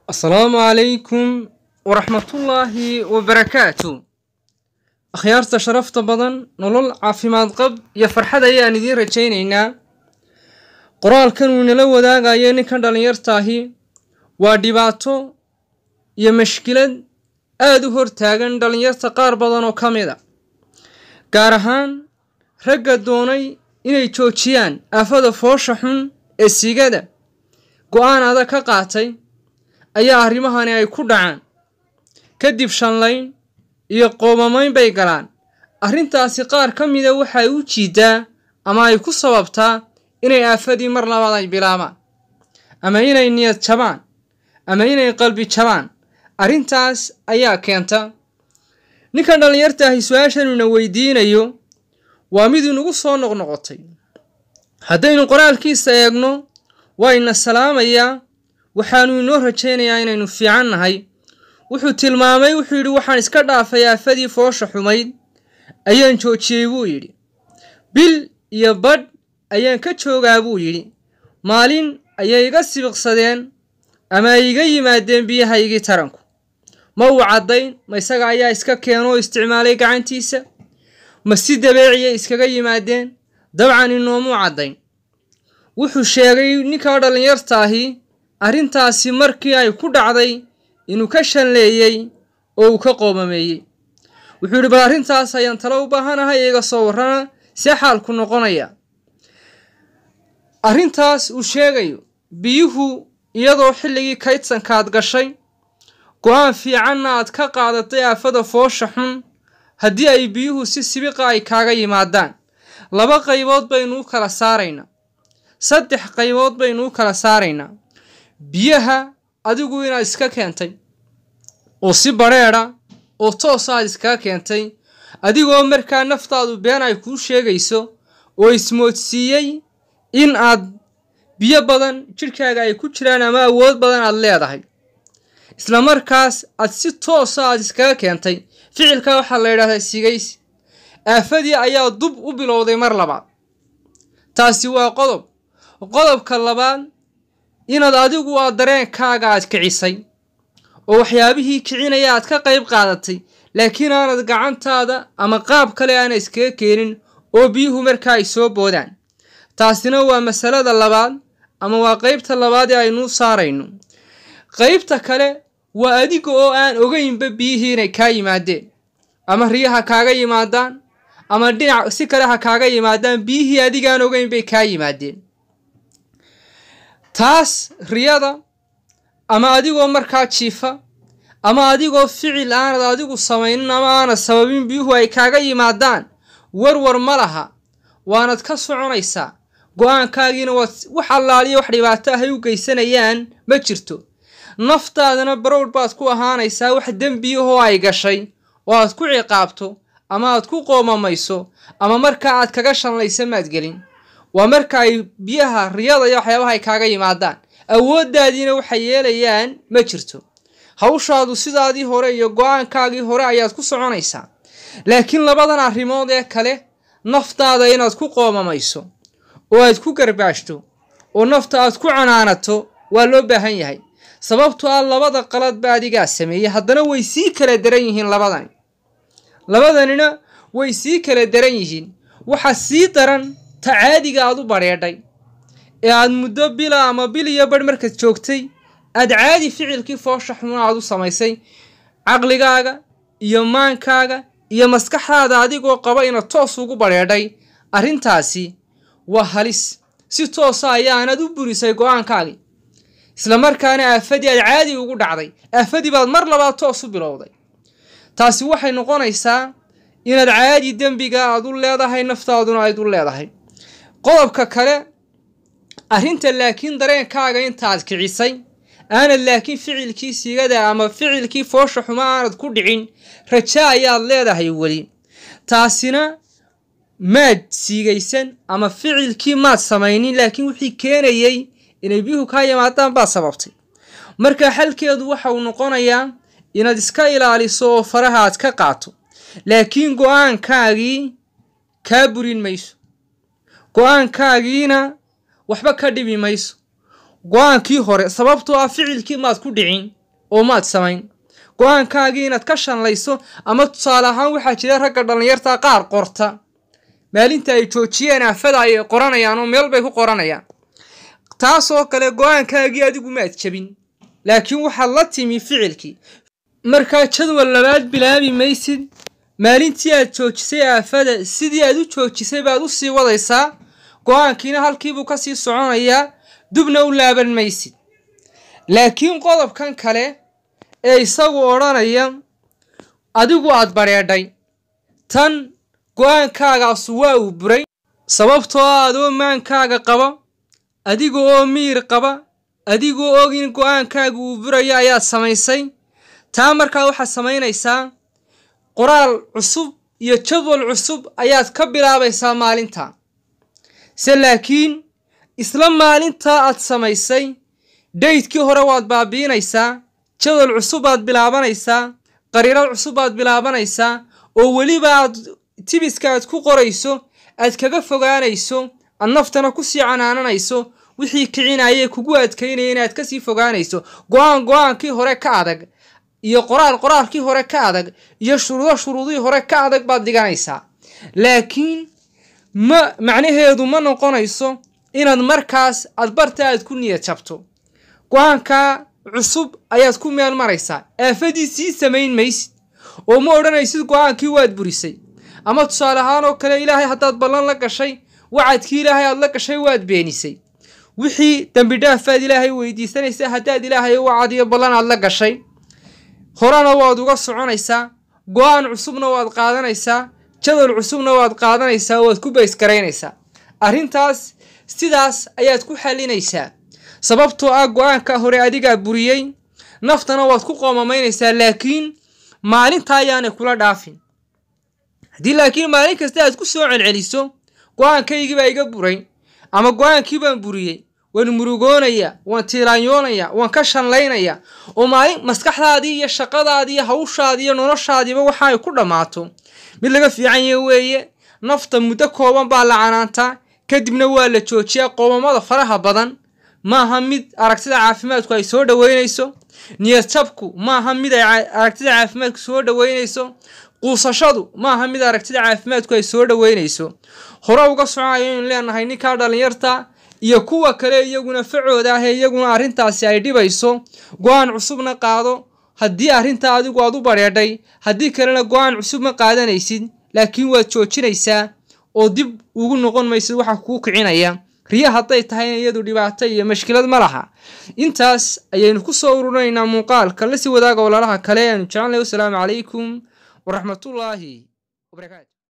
asalaamu calaykum waraxmatullaahi wabarakaatu akhyaarta sharafta badan nolol caafimaad qab iyo farxad ayaan idiin rajaynaynaa qoraalkan uu inala wadaagayo ninkan dhallinyartaahi waa dhibaato iyo mashkilad aada u hortaagan dhallinyarta qaar badan oo ka mid a gaar ahaan ragga doonay inay joojiyaan aafada foosha xun ee sigada go-aan adag ka qaatay ayaa arrimahani ay ku dhacaan kadib shanlayn iyo qoomamayn bay galaan arrintaasi qaar ka mida waxay u jiidaa ama ay ku sababtaa inay aafadii mar labaad ay bilaabaan ama inay niyad jabaan ama inay qalbi jabaan arrintaas ayaa keenta ninkan dhallinyartaahi su-aashanuna weydiinayo waa mid inugu soo noqnoqotay haddaynu qoraalkiisa eegno wayna salaamayaa waxaanu inoo rajaynayaa inaynu fiican nahay wuxuu tilmaamay wuxuu yidhi waxaan iska dhaafay aafadii foosha xumayd ayaan joojiyey buu yidhi bil iyo badh ayaan ka joogaa buu yidhi maalin ayay iga sibiqsadeen ama ay iga yimaadeen biyahaygii taranku ma uu caddayn ma isaga ayaa iska keenoo isticmaalay gacantiisa ma si dabeeciyay iskaga yimaadeen dabcan inoomuu caddayn wuxuu sheegay ninkaa dhallinyartaahi arrintaasi markii ay ku dhacday inuu ka shanleeyey oo uu ka qoomameeyey wuxuu yidhi bal arrintaas ayaan talo u baahanahay iga soo warrana see xaalku noqonaya arrintaas uu sheegayo biyuhu iyadoo xilligii kaydsankaad gashay go-aan fiicanna aad ka qaadatay aafada foosha xun haddii ay biyuhu si sibiqa ay kaaga yimaadaan laba qaybood baynu u kala saaraynaa saddex qaybood baynu u kala saaraynaa biyaha adigu inaad iska keentay oo si badrheedha oo toos aad iskaga keentay adigoo markaa naftaadu been ay kuu sheegayso oo ismoodsiiyey in aad biyo badan jidhkaaga ay ku jiraan ama awood badan aad leedahay isla markaas aad si toosa aad iskaga keentay ficilka waxaa la yidhahdaa sigaysi aafadii ayaa dub u bilowday mar labaad taasi waa qodob qodobka labaad inaad adigu aad dareenkaaga aad kicisay oo waxyaabihii kicinaya aad ka qayb qaadatay laakiin aanad gacantaada ama qaab kale aana iskaga keenin oo biyuhu markaa ay soo boodaan taasina waa masalada labaad ama waa qeybta labaad ee aynuu saarayno qeybta kale waa adiga oo aan ogeynba biyihii inay kaa yimaadeen ama riyaha kaaga yimaadaan ama dhinac si kale ha kaaga yimaadaan biyihii adigaan ogeyn bay kaa yimaadeen taas riyada ama adigoo markaa jiifa ama adigoo ficil aanad adigu samaynin ama aanad sababin biyuhu ay kaaga yimaadaan warwar ma laha waanad ka soconaysaa go-aankaagiina waad wax allaaliyo wax dhibaato ahay u geysanayaan ma jirto naftaadana barowr baad ku ahaanaysaa wax dembiyahoo ay gashay oo aad ku ciqaabto ama aad ku qoomamayso ama markaa aad kaga shanlaysa maad gelin waa marka ay biyaha riyada iyo waxyaabaha ay kaaga yimaadaan awooddaadiina waxay yeelayaan ma jirto hawshaadu sidaadii hore iyo go-aankaagii hore ayaad ku soconaysaa laakiin labadan arrimood ee kale naftaada inaad ku qoomamayso oo aad ku garbaashto oo nafta aad ku canaanato waa loo baahan yahay sababto ah labada qaladba adigaa sameeyey haddana way sii kala daran yihiin labadani labadanina way sii kala daran yihiin waxa sii daran ta caadiga aad u badheedhay ee aad muddo bila ama bil iyo badh markaad joogtay aad caadi ficilkii foosha xun aad u samaysay caqligaaga iyo maankaaga iyo maskaxdaada adigoo qaba inaad toos ugu badheedhay arrintaasi waa halis si toosa ayaanad u burisay go-aankaagii isla markaana aafadii aad caadi ugu dhacday aafadii baad mar labaad toos u bilowday taasi waxay noqonaysaa inaad caadi dembiga aad u leedahay naftaaduna ayd u leedahay qodobka kale arrinta laakiin dareenkaaga intaad kicisay aanad laakiin ficilkii sigada ama ficilkii foosha xumo aanad ku dhicin raja ayaad leedahay weli taasina maad siigaysan ama ficilkii maad samaynin laakiin wixii keenayey inay biyuhu kaa yimaadaan baad sababtay marka xalkeedu waxa uu noqonayaa inaad iska ilaaliso oo faraha aad ka qaato laakiin go-aankaagii kaa burin mayso go-aankaagiina waxba ka dhibi mayso go-aankii hore sababtoo ah ficilkii maad ku dhicin oo maad samayn go-aankaagii inaad ka shanlayso ama tusaale ahaan waxaa jira ragga dhallinyarta qaar qorta maalinta ay joojiyeen aafada ayay qoranayaan oo meel bay ku qoranayaan taasoo kale go-aankaagii adigu maad jebin laakiin waxaad la timi ficilkii markaa jadwal labaad bilaabi maysid maalintii aad joojisay aafada sidii aad u joojisay baad u sii wadaysaa go-aankiina halkiibuu ka sii soconayaa dubna u laaban maysid laakiin qodobkan kale ee isagu odhanaya adigu aad badheedhay tan go-aankaagaasu waa uu buray sababtoo ah adoo maankaaga qaba adiga oo miir qaba adigoo og in go-aankaaga uu burayo ayaad samaysay taa markaa waxaad samaynaysaa qoraal cusub iyo jadwal cusub ayaad ka bilaabaysaa maalinta se laakiin isla maalintaa aad samaysay daydkii hore waad baabiinaysaa jadwal cusub baad bilaabanaysaa qariirad cusub baad bilaabanaysaa oo weliba aad tibiska aad ku qorayso aad kaga fogaanayso aad naftana kusii canaananayso wixii kicinayee kugu adkaynaya inaad kasii fogaanayso go-aan go-aankii hore ka adag iyo qoraal qoraalkii hore ka adag iyo shuruudo shuruudihii hore ka adag baad dhiganaysaa laakiin ma macnaheedu ma noqonayso inaad markaas aad barta aad ku niyad jabto go-aankaa cusub ayaad ku meel maraysaa aafadii sii samayn maysid oo ma odhanaysid go-aankii waad burisay ama tusaale ahaan oo kale ilaahay haddaad ballan la gashay wacadkii ilaahay aad la gashay waad beenisay wixii dembi dhaafaad ilaahay weydiisanaysaa haddaad ilaahay wacad iyo ballan aad la gashay horena waad uga soconaysaa go-aan cusubna waad qaadanaysaa jadal cusubna waad qaadanaysaa waad ku baysgaraynaysaa arrintaas sidaas ayaad ku xalinaysaa sababtoo ah go-aanka hore adigaa buriyey naftana waad ku qoomamaynaysaa laakiin maalinta ayaanay kula dhaafin haddii laakiin maalin kasta aad ku soo celceliso go-aankaygii baa iga buray ama go-aankii baan buriyey waan murugoonayaa waan tiiraanyoonayaa waan ka shanlaynayaa oo maalin maskaxdaadii iyo shaqadaadii iyo hawshaadii iyo noloshaadiiba waxa ay ku dhammaato mid laga fiican yahe weeye nafta muddo kooban baa la canaantaa kadibna waa la joojiyaa qoomamada faraha badan maaha mid aragtida caafimaadku ay soo dhoweynayso niyad jabku maaha mid ay aragtida caafimaadku soo dhoweynayso quusashadu maaha mid aragtida caafimaadku ay soo dhoweynayso hore uga soconayo inaynu leenahay ninkaa dhallinyarta iyo kuwa kale iyaguna facooda ah ee iyaguna arrintaasi ay dhibayso go-aan cusubna qaado haddii arrintaa adigu aad u badheedhay haddii kalena go-aan cusub ma qaadanaysid laakiin waad joojinaysaa oo dib ugu noqon maysid waxa kuu kicinaya riya hadday tahayna iyadu dhibaato iyo mashkilad ma laha intaas ayaynu ku soo ururinaynaa muuqaalka la sii wadaaga walaalaha kale aanu jecelnay wasalaamu calaykum waraxmatullaahi wabarakaatu